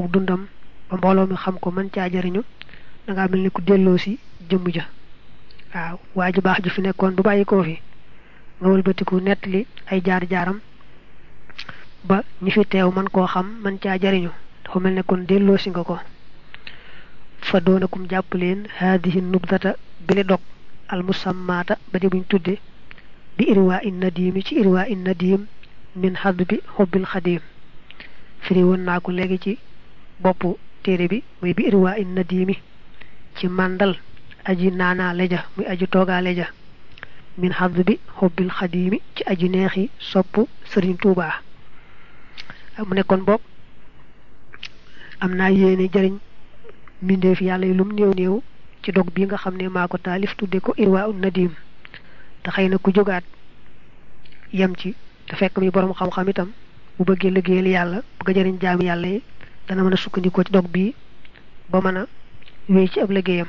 diirub dundam ba mbooloo mi xam ko mën caa jariñu da ngaa mel ni ku delloo si jëmm ja waaw waa ji baax ji fi nekkoon bu bàyyi koo fi nga wëlbatiku nettali ay jaar-jaaram ba ñi fi teew man koo xam mën caa jariñu dafa mel ne kon delloo si nga ko fa doonakum jàpp leen haadihi nubdata bili dog al musammaata ba di buñ tudde bi irwaa in nadiimi ci irwaa in nadiim min xadd bi xubbil xadiim firi woon naa ko léegi ci boppu téere bi muy bi irwaa in nadiimi ci màndal aji naanaa leja muy aji toogaa leja min xadd bi xubbil xadiimi ci aji neexi sopp sëriñ tuubaa mu nekkoon bopp am naa yéene jëriñ mbindeef yàlla yi lum néew néew ci dog bi nga xam ne maa ko taalif tudde ko irwaa un nadim te xëy na ku jógaat yem ci te fekk mi borom xam-xam itam bu bëggee liggéeyal yàlla bëgg a jëriñ jaami yàlla yi dana mën a sukkandikoo ci dog bi ba mën a wéy ci ab liggéeyam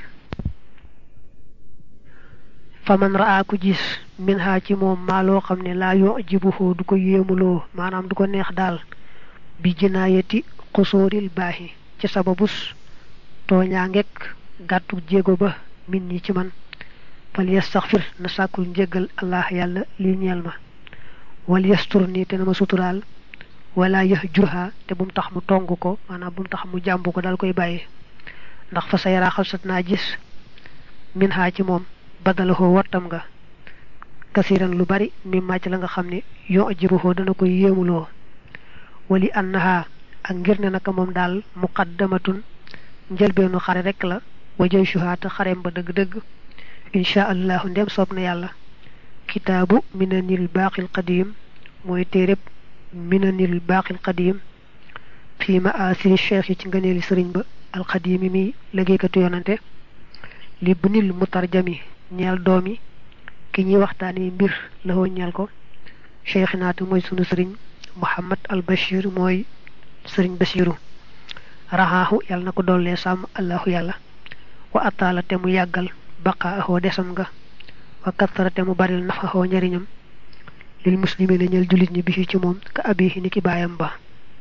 fa man raa ku gis min ha ci moom maa loo xam ne laa yoo jibuhoo du ko yéemuloo maanaam du ko neex daal bi jinaayati xusóoril baaxi ci sababus tooñaa ngekk gàttu jéego ba min ñi ci man fal yastaxfir na sàkkul njéggal allah yàlla li ñeel ma wal yastur nii te na ma suturaal wala yëx jurha te bu mu tax mu tong ko maanaam bu mu tax mu jàmb ko daal koy bàyyi ndax fa sa yaraa xalsat naa gis min haa ci moom badalahoo wattam nga kasiran lu bari mi màcc la nga xam ne yoo ajibuhoo dana koy yéemuloo wali annaha ak ngir ne naka moom daal muqaddamatun njëlbeenu xare rek la wajay shuhaata xarem ba dëgg-dëgg insha allahu ndem soob na yàlla kitaabu minanil baaqil qadim mooy téereb minanil baaqil qadim fii ma asiri cheikh yi ci ngëneeli sëriñ ba alqadimi mi liggéeykatu yonante li bunil mutarjami ñeel doomi ki ñuy waxtaani mbir la woo ñeel ko cheikh naatu mooy sunu sëriñ muhammad al bashir mooy sëriñ bashiru raxaaxu yàlla na ko dollee sàmm allahu yàlla wa ataala te mu yàggal baqaaxoo desam nga wa kattara te mu baril nafaxoo njariñam lil muslimina ñeel jullit ñi bi ci moom ka abihi ni ki baayam ba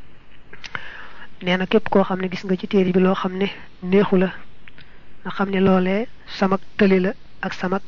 nee na képp koo xam ne gis nga ci téere bi loo xam ne neexu la nga xam ne loolee samak tëli la ak samak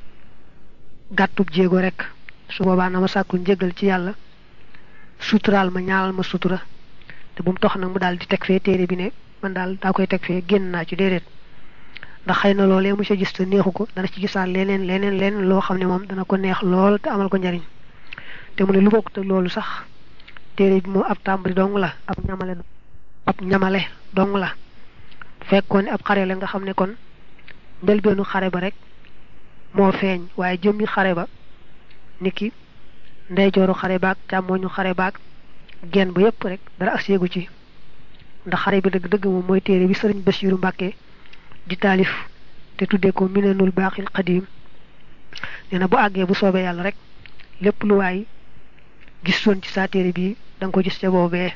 gàttub jéego rek su boobaa na ma sàkkul njëgal ci yàlla suturaal ma ñaanal ma sutura te bu mu tox nag mu daal di teg fee téere bi ne man daal daa koy teg fee génn naa ci déedéet ndax xëy na loolee mu sa gis te neexu ko dana ci gisaat leneen leneen leneen loo xam ne moom dana ko neex lool te amal ko njariñ te mu ne lu bokk te loolu sax téere bi moom ab tàmbali dong la ab ñamale ab ñamale dong la fekkoon ne ab xare la nga xam ne kon njëlbeenu xare ba rek moo feeñ waaye jëmmi xare ba niki ndeyjooru xare baag càmmooñu xare baag genn ba yépp rek dara ak séegu ci ndax xare bi dëgg-dëgg moom mooy téere bi sëriñ Basiiru Mbàkke di taalif te tuddee ko minanul baaxil xadiim nee na bu àggee bu soobee yàlla rek lépp lu waay gisoon ci saa téere bi da nga ko gis ca boobee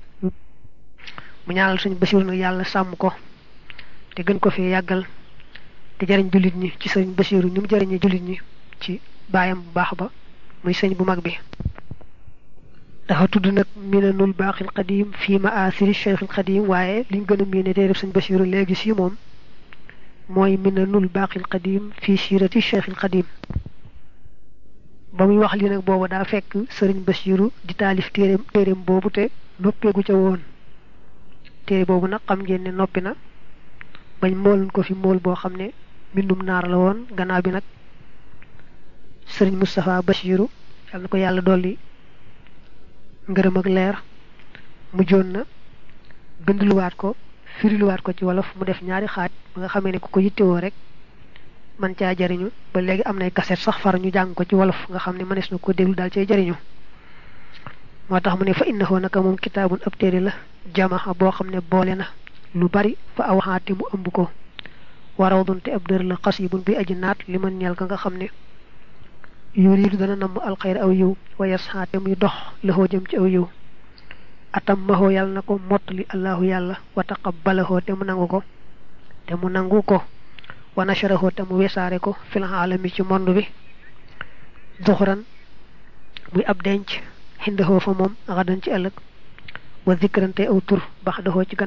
mu ñaanal suñu Basiiru nag yàlla sàmm ko te gën ko fi yàggal te jariñ jullit ñi ci sëriñ Basiiru ni mu jariñee jullit ñi ci baayam bu baax ba muy sëñ bu mag bi dafa tudd nag minanul baaxil qadim fii ma asiri cheikhil qadim waaye liñ gën a miine tey def sëñ Basiiru léegi si moom mooy minanul baaxil qadim fii siirati cheikhil qadim ba muy wax li nag booba daa fekk sëriñ Basiiru di taalif téeréem téeréem boobu te noppeegu ca woon téere boobu nag xam ngeen ne noppi na bañ mooloon ko fi mool boo xam ne mbindum naar la woon gannaaw bi nag sëriñ Moustapha Basiiru yal na ko yàlla dolli ngërëm ak leer mujjoon na bindluwaat ko firiluwaat ko ci wolof mu def ñaari xaaj ba nga xamee ne ku ko yittewoo rek man caa jariñu ba léegi am nay kaset sax far ñu jàng ko ci wolof nga xam ne mënees na ko déglu daal cay jariñu moo tax mu ne fa innahu naka moom kitaabun ab téere la jamaxa boo xam ne boole na lu bari fa awaxaate mu ëmb ko waraw dunte ab dër la xasibun bi aji naat li man ñeel ka nga xam ne yuriidu dana namm alxayr aw yiw wa yasxaate muy dox laxoo jëm ci aw yiw atam maxoo yàlla na ko mottali allahu yàlla wa taqabbalahoo te mu nangu ko te mu nangu ko wa nasharahoo te mu wesaare ko fil aalami ci monde bi duxuran muy ab denc xindahoo fa moom xadan ci ëllëg wa zikrante aw tur bax daxoo ci